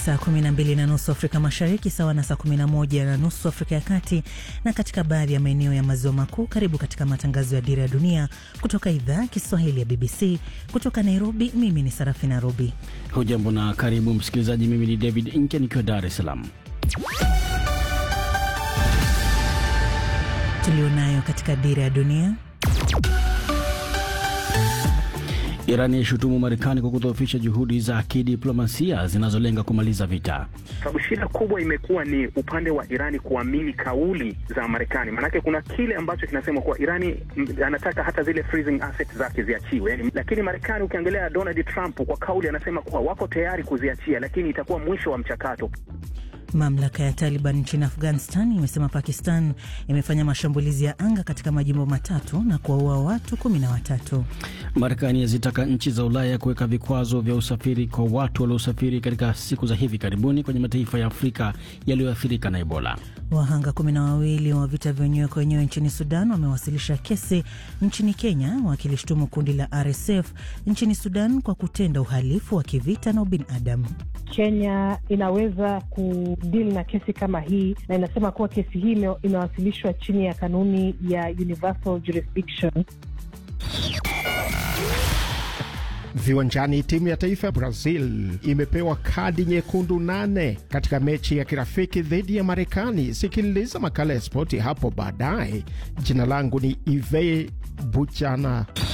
saa 12 na nusu Afrika Mashariki, sawa na saa 11 na nusu Afrika ya Kati na katika baadhi ya maeneo ya maziwa makuu. Karibu katika matangazo ya Dira ya Dunia kutoka idhaa ya Kiswahili ya BBC kutoka Nairobi. Mimi ni Sarafina Robi. Hujambo na karibu msikilizaji. Mimi ni David Inke nikiwa Dar es Salaam. Tulionayo katika Dira ya Dunia. Irani yaishutumu Marekani kwa kudhoofisha juhudi za kidiplomasia zinazolenga kumaliza vita. Sababu shida kubwa imekuwa ni upande wa Irani kuamini kauli za Marekani. Maanake kuna kile ambacho kinasema kuwa Irani anataka hata zile freezing assets zake ziachiwe, yani, lakini Marekani ukiangalia Donald Trump kwa kauli anasema kuwa wako tayari kuziachia, lakini itakuwa mwisho wa mchakato. Mamlaka ya Taliban nchini Afghanistan imesema Pakistan imefanya mashambulizi ya anga katika majimbo matatu na kuwaua watu kumi na watatu. Marekani yazitaka nchi za Ulaya kuweka vikwazo vya usafiri kwa watu waliosafiri katika siku za hivi karibuni kwenye mataifa ya Afrika yaliyoathirika na Ebola. Wahanga kumi na wawili wa vita vya wenyewe kwa wenyewe nchini Sudan wamewasilisha kesi nchini Kenya wakilishtumu kundi la RSF nchini Sudan kwa kutenda uhalifu wa kivita na ubinadamu. Kenya inaweza kudili na kesi kama hii na inasema kuwa kesi hii imewasilishwa chini ya kanuni ya universal jurisdiction. Viwanjani, timu ya taifa ya Brazil imepewa kadi nyekundu nane katika mechi ya kirafiki dhidi ya Marekani. Sikiliza makala ya spoti hapo baadaye. Jina langu ni Ive Buchana.